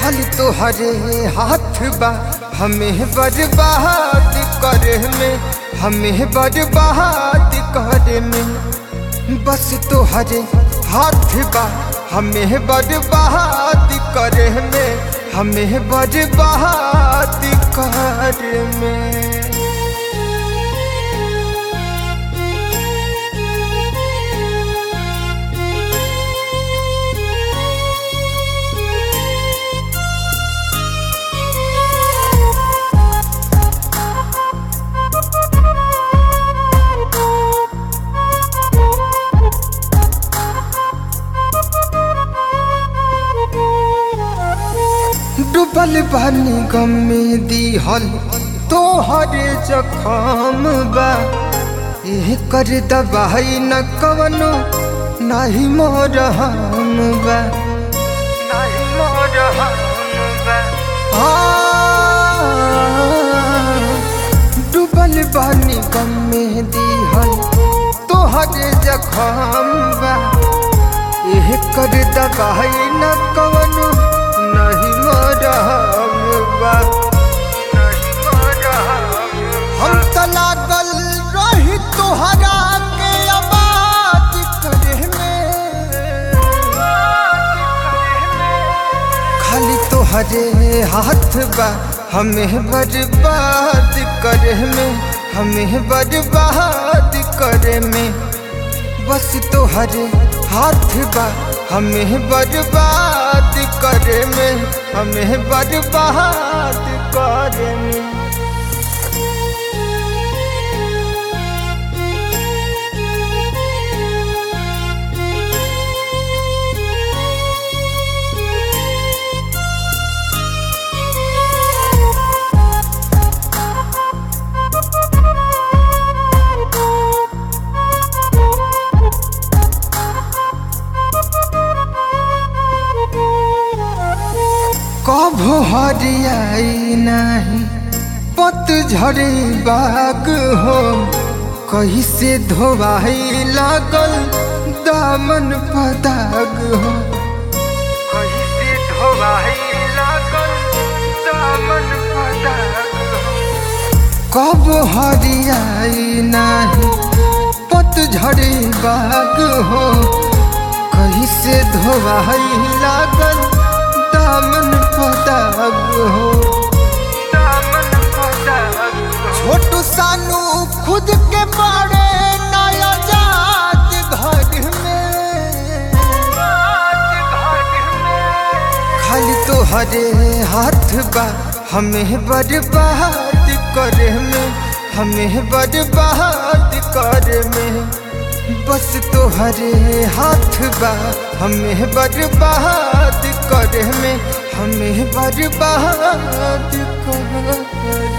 खाली तोहरे हाथ बा हमें बर्बाद करे में हमें बर्बाद करे में बस तोहरे हाथ बा हमें बर्बाद करे में हमें बर्बाद करे में डूबल बानी गम में दिहल तोहरे जखम बा एह कर दबाई न कवनो नाही मोर हम बा नाही मोर हम बा आ, डूबल बानी गम में दिहल तोहरे जखम बा एह कर दबाई न कवनो नहीं मरहम बा हम त लागल रही तोहरा के आबाद करे में खाली तोहरे हाथ बा हमें बर्बाद करे में हमें बर्बाद करे में बस तोहरे हाथ बा हमें बर्बाद करे में हमें बर्बाद करे में कभो हरियाई नाही पत झड़े बाग हो कहीं से धोवाई लागल दामन पदाग हो कहीं से धोवाई लागल दामन पदाग हो कब हरियाई नाही पत झड़े बाग हो कहीं से धोवाई लागल दामन पदाग हो दामन पदाग छोटू सानू खुद के बड़े नया जात घर में खाली तोहरे हाथ बा हमें बर्बाद करे में हमें बर्बाद करे में बस तोहरे हाथ बा हमें बर्बाद करे में हमें बर्बाद करे